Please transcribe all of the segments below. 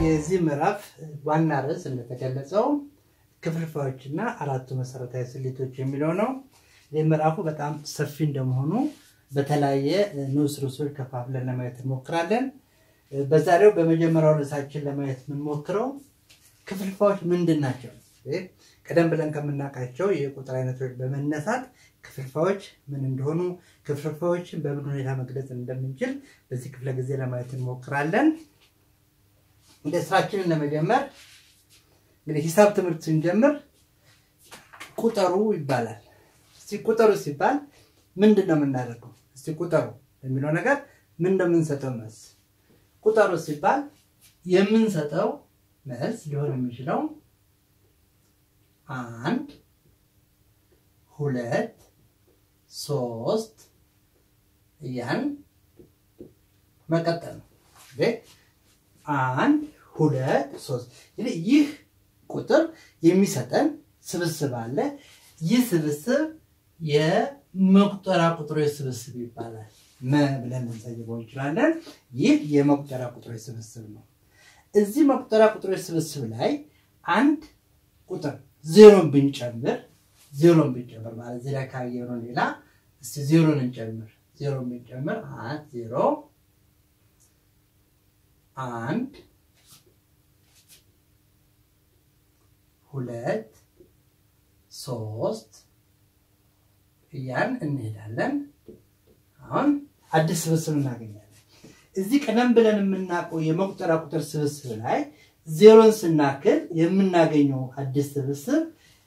የዚህ ምዕራፍ ዋና ርዕስ እንደተገለጸው ክፍልፋዮችና አራቱ መሰረታዊ ስሌቶች የሚለው ነው። ይህ ምዕራፉ በጣም ሰፊ እንደመሆኑ በተለያየ ንዑስ ርዕሶች ከፋፍለን ለማየት እንሞክራለን። በዛሬው በመጀመሪያው ርዕሳችን ለማየት የምንሞክረው ክፍልፋዮች ምንድን ናቸው? ቀደም ብለን ከምናውቃቸው የቁጥር አይነቶች በመነሳት ክፍልፋዮች ምን እንደሆኑ፣ ክፍልፋዮችን በምን ሁኔታ መግለጽ እንደምንችል በዚህ ክፍለ ጊዜ ለማየት እንሞክራለን። እንደ ስራችንን ለመጀመር እንግዲህ ሂሳብ ትምህርት ስንጀምር ቁጠሩ ይባላል። እስቲ ቁጠሩ ሲባል ምንድን ነው የምናደርገው? እስቲ ቁጠሩ የሚለው ነገር ምን እንደምንሰጠው መልስ ቁጠሩ ሲባል የምንሰጠው መልስ ሊሆን የሚችለው አንድ፣ ሁለት፣ ሶስት እያን መቀጠል ነው። አንድ ሁለት ሶስት። ይህ ቁጥር የሚሰጠን ስብስብ አለ። ይህ ስብስብ የመቁጠሪያ ቁጥሮች ስብስብ ይባላል። መ ብለን ልንሰይበው እንችላለን። ይህ የመቁጠሪያ ቁጥሮች ስብስብ ነው። እዚህ መቁጠሪያ ቁጥሮች ስብስብ ላይ አንድ ቁጥር ዜሮን ብንጨምር ዜሮን ብንጨምር ማለት እዚህ ላይ ካየነው ሌላ እስቲ ዜሮን እንጨምር። ዜሮን ብንጨምር አንድ ዜሮ አንድ ሁለት ሶስት እያን እንሄዳለን። አሁን አዲስ ስብስብ እናገኛለን። እዚህ ቀደም ብለን የምናውቀው የመቁጠሪያ ቁጥር ስብስብ ላይ ዜሮን ስናክል የምናገኘው አዲስ ስብስብ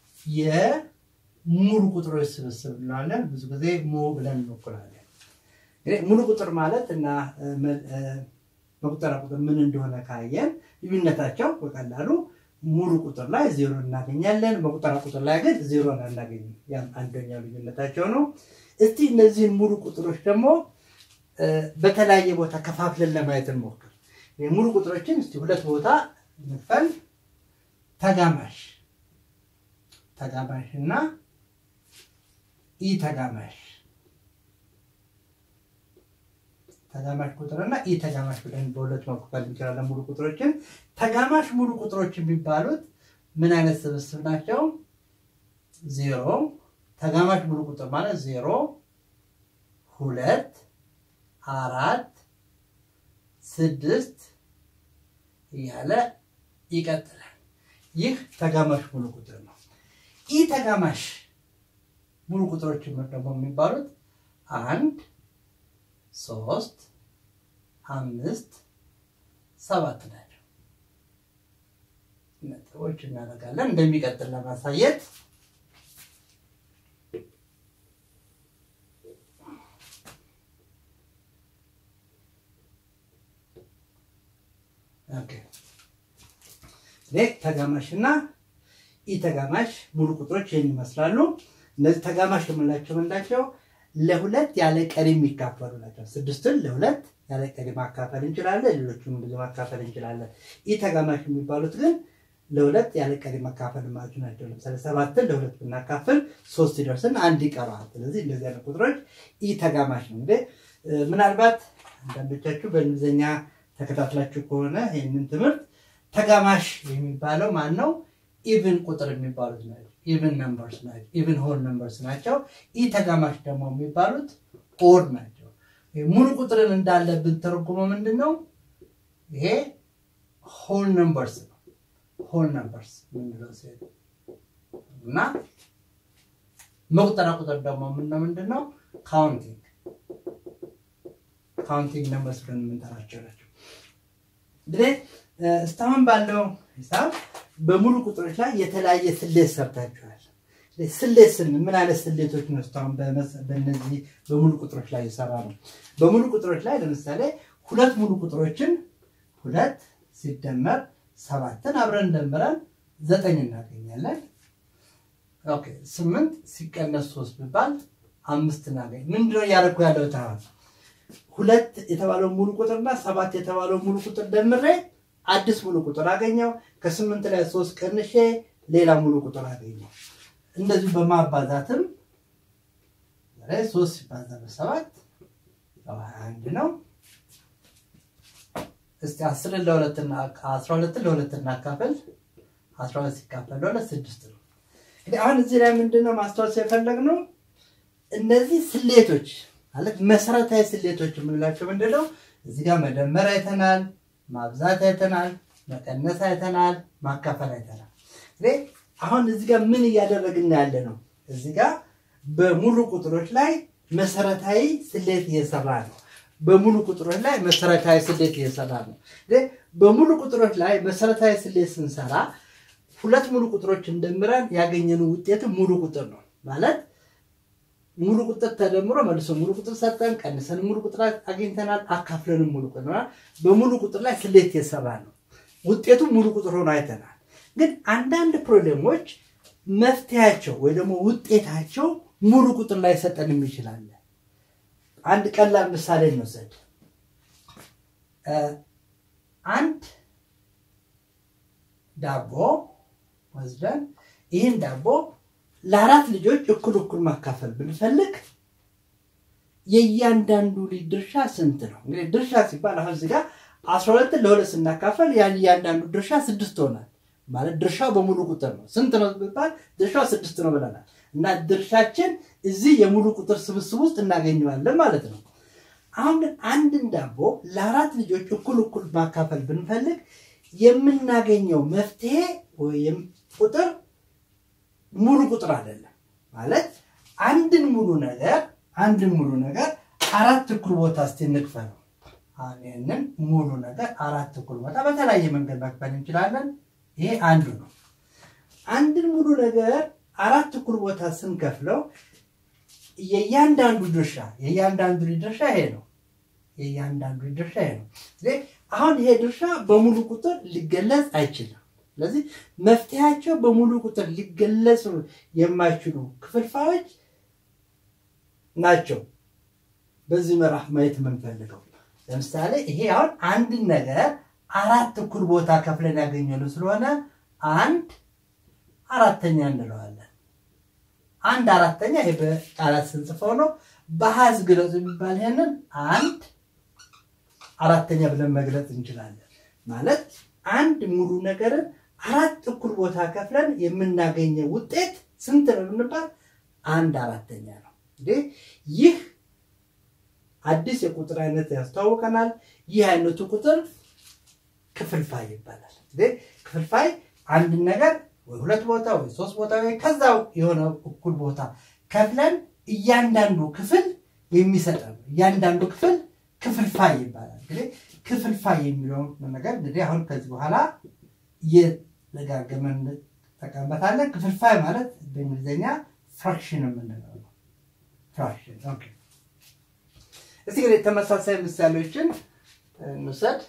የሙሉ ቁጥሮች ስብስብ እንለዋለን። ብዙ ጊዜ ሙ ብለን እንወክላለን። ሙሉ ቁጥር ማለት እና መቁጠሪያ ቁጥር ምን እንደሆነ ካየን ልዩነታቸው በቀላሉ ሙሉ ቁጥር ላይ ዜሮ እናገኛለን። መቁጠሪያ ቁጥር ላይ ግን ዜሮን አናገኝም። ያም አንደኛው ልዩነታቸው ነው። እስቲ እነዚህን ሙሉ ቁጥሮች ደግሞ በተለያየ ቦታ ከፋፍለን ለማየት እንሞክር። ሙሉ ቁጥሮችን እስቲ ሁለት ቦታ እንክፈል። ተጋማሽ ተጋማሽ እና ኢ ተጋማሽ ተጋማሽ ቁጥር እና ኢ ተጋማሽ ብለን በሁለት መክፈል እንችላለን ሙሉ ቁጥሮችን። ተጋማሽ ሙሉ ቁጥሮች የሚባሉት ምን አይነት ስብስብ ናቸው? ዜሮ ተጋማሽ ሙሉ ቁጥር ማለት ዜሮ፣ ሁለት፣ አራት፣ ስድስት እያለ ይቀጥላል። ይህ ተጋማሽ ሙሉ ቁጥር ነው። ኢ ተጋማሽ ሙሉ ቁጥሮች ደግሞ የሚባሉት አንድ ሶስት አምስት ሰባት ናቸው። ነጥቦች እናደርጋለን እንደሚቀጥል ለማሳየት ተጋማሽ እና ኢ ተጋማሽ ሙሉ ቁጥሮች ይህን ይመስላሉ። እነዚህ ተጋማሽ የምንላቸው ምንላቸው? ለሁለት ያለ ቀሪ የሚካፈሉ ናቸው። ስድስትን ለሁለት ያለ ቀሪ ማካፈል እንችላለን። ሌሎቹም ብዙ ማካፈል እንችላለን። ኢ ተጋማሽ የሚባሉት ግን ለሁለት ያለ ቀሪ መካፈል ማለት ናቸው። ለምሳሌ ሰባትን ለሁለት ብናካፍል ሶስት ሲደርስን አንድ ይቀረዋል። ስለዚህ እንደዚህ አይነት ቁጥሮች ኢ ተጋማሽ ነው። እንግዲህ ምናልባት አንዳንዶቻችሁ በእንግሊዝኛ ተከታትላችሁ ከሆነ ይህንን ትምህርት ተጋማሽ የሚባለው ማን ነው? ኢቭን ቁጥር የሚባሉት ናቸው። ኢቭን ነምበርስ ናቸው። ኢቭን ሆል ነምበርስ ናቸው። ኢ ተጋማሽ ደግሞ የሚባሉት ኦድ ናቸው። ሙሉ ቁጥርን እንዳለ ብንተረጉመው ምንድን ነው? ይሄ ሆል ነምበርስ ነው። ሆል ነምበርስ ምንለው ሴት እና መቁጠሪያ ቁጥር ደግሞ ምነው ምንድን ነው? ካውንቲንግ ካውንቲንግ ነምበርስ ብለን የምንጠራቸው ናቸው። እንግዲህ እስካሁን ባለው ሂሳብ በሙሉ ቁጥሮች ላይ የተለያየ ስሌት ሰርታችኋል። ስሌት ስንል ምን አይነት ስሌቶች ነው እስካሁን በእነዚህ በሙሉ ቁጥሮች ላይ የሰራ ነው? በሙሉ ቁጥሮች ላይ ለምሳሌ ሁለት ሙሉ ቁጥሮችን ሁለት ሲደመር ሰባትን አብረን ደምረን ዘጠኝ እናገኛለን። ኦኬ ስምንት ሲቀነስ ሶስት ቢባል አምስት እናገኝ። ምንድነው እያደረኩ ያለው ተባል ሁለት የተባለው ሙሉ ቁጥርና ሰባት የተባለው ሙሉ ቁጥር ደምሬ አዲስ ሙሉ ቁጥር አገኘው። ከስምንት ላይ ሶስት ቀንሼ ሌላ ሙሉ ቁጥር አገኘው። እንደዚሁ በማባዛትም ሶስት ሲባዛ በሰባት አንድ ነው። እስቲ አስርን ለሁለትና አስራ ሁለትን ለሁለት እናካፍል። አስራ ሁለት ሲካፈል ለሁለት ስድስት ነው። እንግዲህ አሁን እዚህ ላይ ምንድነው ማስታወስ የፈለግነው እነዚህ ስሌቶች ማለት መሰረታዊ ስሌቶች የምንላቸው ምንድነው? እዚህ ጋር መደመር አይተናል፣ ማብዛት አይተናል፣ መቀነስ አይተናል፣ ማካፈል አይተናል። እንግዲህ አሁን እዚህ ጋር ምን እያደረግን ያለ ነው? እዚህ ጋር በሙሉ ቁጥሮች ላይ መሰረታዊ ስሌት እየሰራ ነው። በሙሉ ቁጥሮች ላይ መሰረታዊ ስሌት እየሰራ ነው። እንግዲህ በሙሉ ቁጥሮች ላይ መሰረታዊ ስሌት ስንሰራ ሁለት ሙሉ ቁጥሮች እንደምረን ያገኘነው ውጤት ሙሉ ቁጥር ነው ማለት ሙሉ ቁጥር ተደምሮ መልሶ ሙሉ ቁጥር ሰጠን፣ ቀንሰን ሙሉ ቁጥር አግኝተናል፣ አካፍለንም ሙሉ ቁጥር በሙሉ ቁጥር ላይ ስሌት የሰራ ነው። ውጤቱ ሙሉ ቁጥር ሆኖ አይተናል። ግን አንዳንድ ፕሮብሌሞች መፍትያቸው ወይ ደግሞ ውጤታቸው ሙሉ ቁጥር ላይ ሰጠንም ይችላል። አንድ ቀላል ምሳሌ እንውሰድ። አንድ ዳቦ ወስደን ይህን ዳቦ ለአራት ልጆች እኩል እኩል ማካፈል ብንፈልግ የእያንዳንዱ ልጅ ድርሻ ስንት ነው? እንግዲህ ድርሻ ሲባል አሁን እዚህ ጋር አስራ ሁለትን ለሁለት ስናካፈል ያን እያንዳንዱ ድርሻ ስድስት ሆናል። ማለት ድርሻው በሙሉ ቁጥር ነው። ስንት ነው ቢባል ድርሻው ስድስት ነው ብለናል። እና ድርሻችን እዚህ የሙሉ ቁጥር ስብስብ ውስጥ እናገኘዋለን ማለት ነው። አሁን ግን አንድን ዳቦ ለአራት ልጆች እኩል እኩል ማካፈል ብንፈልግ የምናገኘው መፍትሄ ወይም ቁጥር ሙሉ ቁጥር አይደለም። ማለት አንድን ሙሉ ነገር አንድን ሙሉ ነገር አራት እኩል ቦታ እስቲ እንክፈለው። ይህንን ሙሉ ነገር አራት እኩል ቦታ በተለያየ መንገድ መክፈል እንችላለን። ይሄ አንዱ ነው። አንድን ሙሉ ነገር አራት እኩል ቦታ ስንከፍለው የእያንዳንዱ ድርሻ የእያንዳንዱ ድርሻ ይሄ ነው። የእያንዳንዱ ድርሻ ይሄ ነው። አሁን ይሄ ድርሻ በሙሉ ቁጥር ሊገለጽ አይችልም። ስለዚህ መፍትሄያቸው በሙሉ ቁጥር ሊገለጹ የማይችሉ ክፍልፋዮች ናቸው። በዚህ ምዕራፍ ማየት የምንፈልገው ለምሳሌ ይሄ አሁን አንድን ነገር አራት እኩል ቦታ ከፍለን ያገኘነው ስለሆነ አንድ አራተኛ እንለዋለን። አንድ አራተኛ ይሄ በቃላት ስንጽፈው ነው። በአሃዝ ግለጹ የሚባል ይሄንን አንድ አራተኛ ብለን መግለጽ እንችላለን። ማለት አንድ ሙሉ ነገርን አራት እኩል ቦታ ከፍለን የምናገኘው ውጤት ስንት ነው ብንባል አንድ አራተኛ ነው። እንግዲህ ይህ አዲስ የቁጥር አይነት ያስተዋውቀናል። ይህ አይነቱ ቁጥር ክፍልፋይ ይባላል። እንግዲህ ክፍልፋይ አንድን ነገር ወይ ሁለት ቦታ ወይ ሶስት ቦታ ወይ ከዛ የሆነ እኩል ቦታ ከፍለን እያንዳንዱ ክፍል የሚሰጠን እያንዳንዱ ክፍል ክፍልፋይ ይባላል። እንግዲህ ክፍልፋይ የሚለውን ነገር እንግዲህ አሁን ከዚህ በኋላ እየደጋገመን እንጠቀምበታለን። ክፍልፋይ ማለት በእንግሊዝኛ ፍራክሽን የምንለው ነው። ፍራክሽን ኦኬ። እስቲ እንግዲህ ተመሳሳይ ምሳሌዎችን እንውሰድ።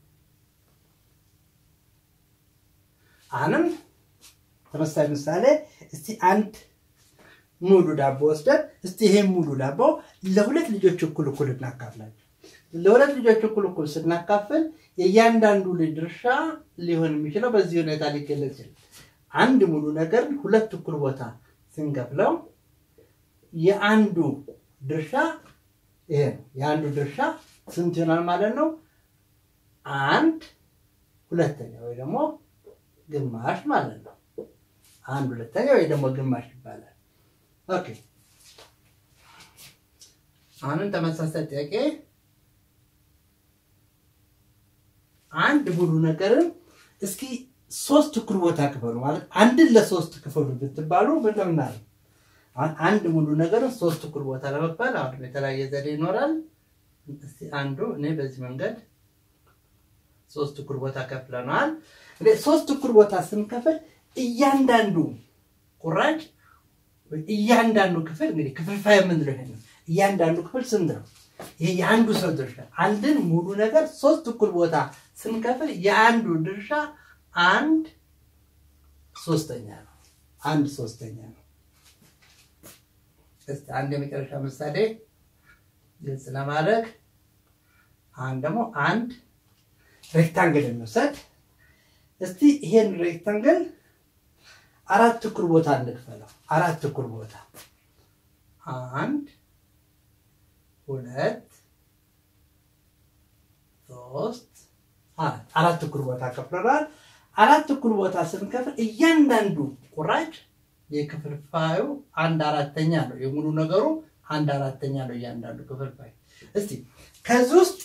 አሁንም ተመሳሳይ ምሳሌ እስቲ አንድ ሙሉ ዳቦ ወስደን እስቲ ይሄን ሙሉ ዳቦ ለሁለት ልጆች እኩል እኩል እናካፍላቸው። ለሁለት ልጆች እኩል እኩል ስናካፍል የእያንዳንዱ ልጅ ድርሻ ሊሆን የሚችለው በዚህ ሁኔታ ሊገለጽ ይችላል። አንድ ሙሉ ነገር ሁለት እኩል ቦታ ስንከፍለው የአንዱ ድርሻ ይሄ ነው። የአንዱ ድርሻ ስንት ይሆናል ማለት ነው? አንድ ሁለተኛ ወይ ደግሞ ግማሽ ማለት ነው። አንድ ሁለተኛ ወይ ደግሞ ግማሽ ይባላል። ኦኬ አሁንም ተመሳሳይ ጥያቄ አንድ ሙሉ ነገርን እስኪ ሶስት እኩል ቦታ ክፈሉ ማለት አንድን ለሶስት ክፈሉ ብትባሉ ምንድን ነው? አንድ ሙሉ ነገርን ሶስት እኩል ቦታ ለመክፈል አሁን የተለያየ ዘዴ ይኖራል። እስቲ አንዱ እኔ በዚህ መንገድ ሶስት እኩል ቦታ ከፍለናል። ሶስት እኩል ቦታ ስንከፍል እያንዳንዱ ቁራጭ እያንዳንዱ ክፍል እንግዲህ ክፍልፋይ የምንለው ይሄ ነው። እያንዳንዱ ክፍል ስንት ነው? ይሄ የአንዱ ሰው ድርሻ። አንድን ሙሉ ነገር ሶስት እኩል ቦታ ስንከፍል የአንዱ ድርሻ አንድ ሶስተኛ ነው። አንድ ሶስተኛ ነው። እስቲ አንድ የመጨረሻ ምሳሌ ግልጽ ለማድረግ አሁን ደግሞ አንድ ሬክታንግል እንውሰድ። እስቲ ይሄን ሬክታንግል አራት እኩል ቦታ እንክፈለው። አራት እኩል ቦታ አንድ ሁለት ሶስት አራት አራት እኩል ቦታ ከፍለናል። አራት እኩል ቦታ ስንከፍል እያንዳንዱ ቁራጭ የክፍልፋዩ አንድ አራተኛ ነው። የሙሉ ነገሩ አንድ አራተኛ ነው እያንዳንዱ ክፍልፋይ። እስቲ ከዚህ ውስጥ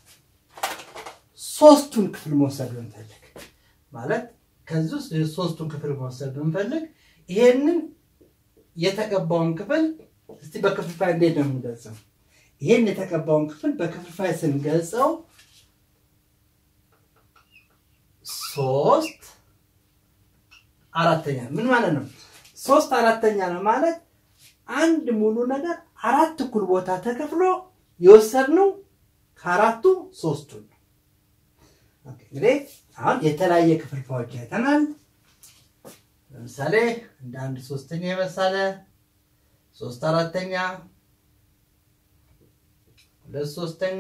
ሶስቱን ክፍል መውሰድ ብንፈልግ ማለት ከዚህ ውስጥ ሶስቱን ክፍል መውሰድ ብንፈልግ ይሄንን የተቀባውን ክፍል እስቲ በክፍልፋይ እንዴት ነው የምንገልጸው? ይሄን የተቀባውን ክፍል በክፍልፋይ ስንገልጸው ሶስት አራተኛ ምን ማለት ነው? ሶስት አራተኛ ነው ማለት አንድ ሙሉ ነገር አራት እኩል ቦታ ተከፍሎ የወሰድነው ከአራቱ ሶስቱን ነው። እንግዲህ አሁን የተለያየ ክፍልፋዮች አይተናል። ለምሳሌ እንደ አንድ ሶስተኛ የመሳለ ሶስት አራተኛ፣ ሁለት ሶስተኛ፣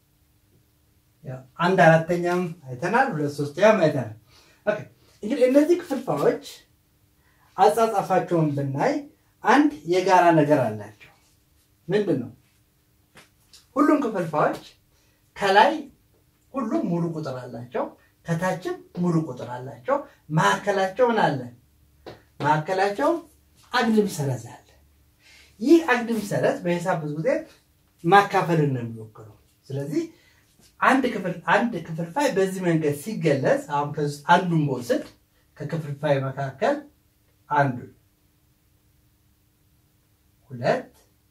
አንድ አራተኛም አይተናል። ሁለት ሶስተኛም አይተናል። ኦኬ እንግዲህ እነዚህ ክፍልፋዮች አጻጻፋቸውን ብናይ አንድ የጋራ ነገር አላቸው። ምንድን ነው? ሁሉም ክፍልፋዮች ከላይ ሁሉም ሙሉ ቁጥር አላቸው፣ ከታችም ሙሉ ቁጥር አላቸው። መካከላቸው ምን አለ? መካከላቸው አግድም ሰረዝ አለ። ይህ አግድም ሰረዝ በሂሳብ ብዙ ጊዜ ማካፈልን ነው የሚወክለው። ስለዚህ አንድ ክፍል አንድ ክፍልፋይ በዚህ መንገድ ሲገለጽ አሁን ከዚህ አንዱን በወስድ ከክፍልፋይ መካከል አንዱ ሁለት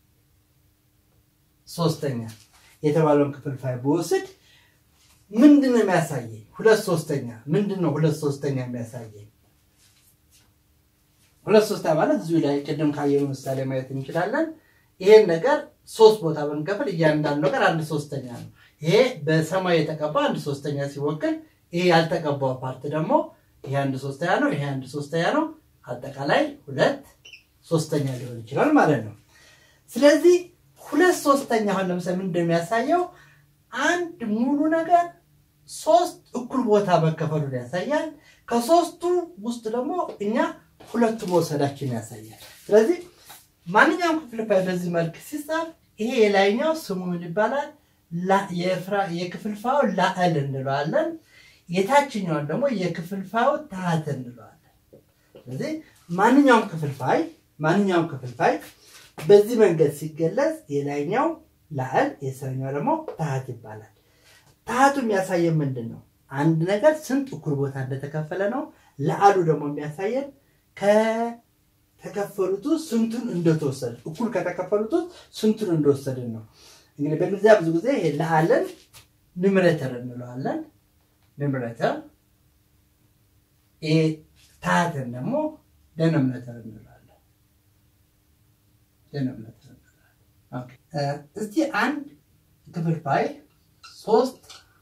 ሶስተኛ የተባለውን ክፍልፋይ በወስድ ምንድን ነው የሚያሳየኝ? ሁለት ሶስተኛ ምንድን ነው? ሁለት ሶስተኛ የሚያሳየኝ ሁለት ሶስተኛ ማለት እዚሁ ላይ ቅድም ካየነው ምሳሌ ማየት እንችላለን። ይሄን ነገር ሶስት ቦታ ብንከፍል እያንዳንዱ ነገር አንድ ሶስተኛ ነው። ይሄ በሰማይ የተቀባ አንድ ሶስተኛ ሲወክል፣ ይሄ ያልተቀባው ፓርት ደግሞ ይሄ አንድ ሶስተኛ ነው። ይሄ አንድ ሶስተኛ ነው። አጠቃላይ ሁለት ሶስተኛ ሊሆን ይችላል ማለት ነው። ስለዚህ ሁለት ሶስተኛ አሁን ለምሳሌ ምን እንደሚያሳየው አንድ ሙሉ ነገር ሶስት እኩል ቦታ መከፈሉን ያሳያል። ከሶስቱ ውስጥ ደግሞ እኛ ሁለቱ መውሰዳችን ያሳያል። ስለዚህ ማንኛውም ክፍልፋይ በዚህ መልክ ሲጻፍ ይሄ የላይኛው ስሙ ምን ይባላል? የክፍልፋዩ ላዕል እንለዋለን። የታችኛውን ደግሞ የክፍልፋዩ ታህት እንለዋለን። ስለዚህ ማንኛውም ክፍልፋይ ማንኛውም ክፍልፋይ በዚህ መንገድ ሲገለጽ የላይኛው ላዕል የስረኛው ደግሞ ታህት ይባላል። ታህቱ የሚያሳየን ምንድን ነው? አንድ ነገር ስንት እኩል ቦታ እንደተከፈለ ነው። ላዕሉ ደግሞ የሚያሳየን ከተከፈሉት ውስጥ ስንቱን እንደተወሰደ እኩል ከተከፈሉት ውስጥ ስንቱን እንደወሰድን ነው። እንግዲህ በእንግሊዝኛ ብዙ ጊዜ ይሄ ላዕልን ኒምሬተር እንለዋለን። ኒምሬተር ይሄ ታህትን ደግሞ ደኖሚኔተር እንለዋለን። ደኖሚኔተር እንለዋለን። እስቲ አንድ ክፍልፋይ ሶስት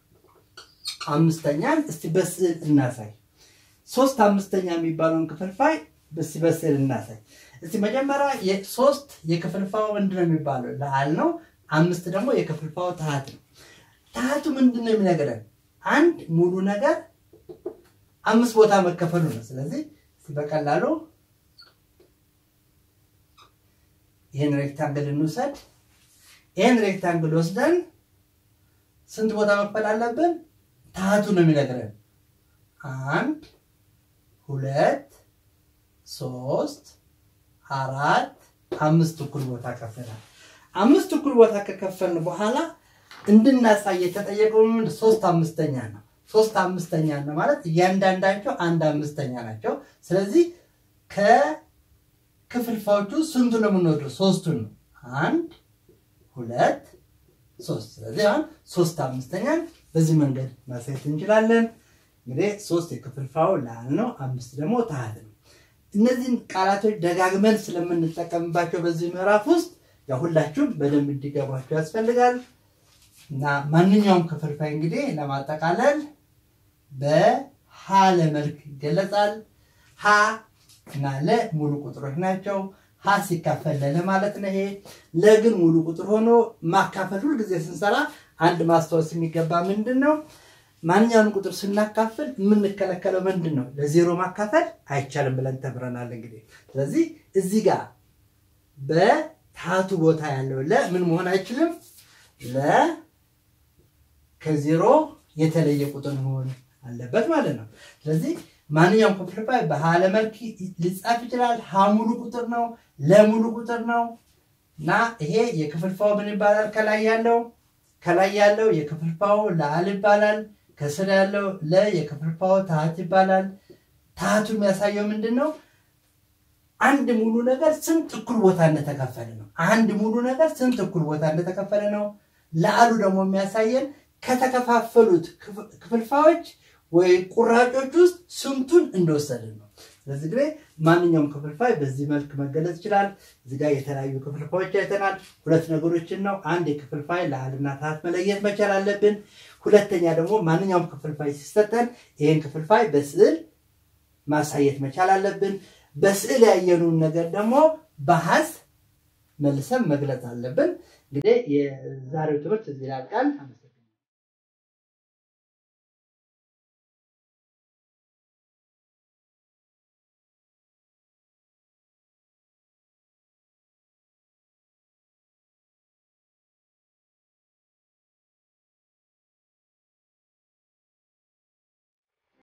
አምስተኛን እስቲ በስዕል እናሳይ። ሶስት አምስተኛ የሚባለውን ክፍልፋይ እስቲ በስዕል እናሳይ። እስቲ መጀመሪያ ሶስት የክፍልፋዩ ምንድን ነው የሚባለው? ላዕል ነው። አምስት ደግሞ የክፍልፋዩ ታህት ነው። ታህቱ ምንድን ነው የሚነግረን? አንድ ሙሉ ነገር አምስት ቦታ መከፈሉ ነው። ስለዚህ በቀላሉ ይህን ሬክታንግል እንውሰድ። ይህን ሬክታንግል ወስደን ስንት ቦታ መክፈል አለብን? ታህቱ ነው የሚነግረን። አንድ ሁለት ሶስት አራት አምስት እኩል ቦታ ከፍላል። አምስት እኩል ቦታ ከከፈልን በኋላ እንድናሳይ የተጠየቀው ሶስት አምስተኛ ነው። ሶስት አምስተኛ ነው ማለት እያንዳንዳቸው አንድ አምስተኛ ናቸው። ስለዚህ ከክፍልፋዮቹ ስንቱ ነው የምንወደው? ሶስቱን ነው። አንድ ሁለት ሶስት። ስለዚህ አሁን ሶስት አምስተኛን በዚህ መንገድ ማሳየት እንችላለን። እንግዲህ ሶስት የክፍልፋዩ ላዕል ነው፣ አምስት ደግሞ ታህት ነው። እነዚህን ቃላቶች ደጋግመን ስለምንጠቀምባቸው በዚህ ምዕራፍ ውስጥ ያው ሁላችሁም በደንብ እንዲገባቸው ያስፈልጋል እና ማንኛውም ክፍልፋይ እንግዲህ ለማጠቃለል በሀ ለመልክ ይገለጻል። ሀ እና ለ ሙሉ ቁጥሮች ናቸው። ሀ ሲካፈል ለለ ማለት ነው። ይሄ ለግን ሙሉ ቁጥር ሆኖ ማካፈል ሁልጊዜ ስንሰራ አንድ ማስታወስ የሚገባ ምንድን ነው? ማንኛውንም ቁጥር ስናካፍል የምንከለከለው ምንድን ነው? ለዜሮ ማካፈል አይቻልም ብለን ተምረናል። እንግዲህ ስለዚህ እዚህ ጋር በታቱ ቦታ ያለው ለ ምን መሆን አይችልም? ለ ከዜሮ የተለየ ቁጥር መሆን አለበት ማለት ነው። ስለዚህ ማንኛውም ክፍልፋይ በሀለ መልክ ሊጻፍ ይችላል። ሀ ሙሉ ቁጥር ነው፣ ለሙሉ ቁጥር ነው እና ይሄ የክፍልፋው ምን ይባላል? ከላይ ያለው ከላይ ያለው የክፍልፋው ለአል ይባላል። ከስር ያለው ለ የክፍልፋው ታህት ይባላል። ታህቱ የሚያሳየው ምንድን ነው? አንድ ሙሉ ነገር ስንት እኩል ቦታ እንደተከፈለ ነው። አንድ ሙሉ ነገር ስንት እኩል ቦታ እንደተከፈለ ነው። ለአሉ ደግሞ የሚያሳየን ከተከፋፈሉት ክፍልፋዮች ወይ ቁራጮች ውስጥ ስንቱን እንደወሰድን ነው። ስለዚህ ጊዜ ማንኛውም ክፍልፋይ በዚህ መልክ መገለጽ ይችላል። እዚህ ጋር የተለያዩ ክፍልፋዮች አይተናል። ሁለት ነገሮችን ነው። አንድ የክፍልፋይ ለአልና ታህት መለየት መቻል አለብን። ሁለተኛ ደግሞ ማንኛውም ክፍልፋይ ሲሰጠን ይህን ክፍልፋይ በስዕል ማሳየት መቻል አለብን። በስዕል ያየኑን ነገር ደግሞ በሀዝ መልሰን መግለጽ አለብን። እንግዲህ የዛሬው ትምህርት እዚህ ላልቃል።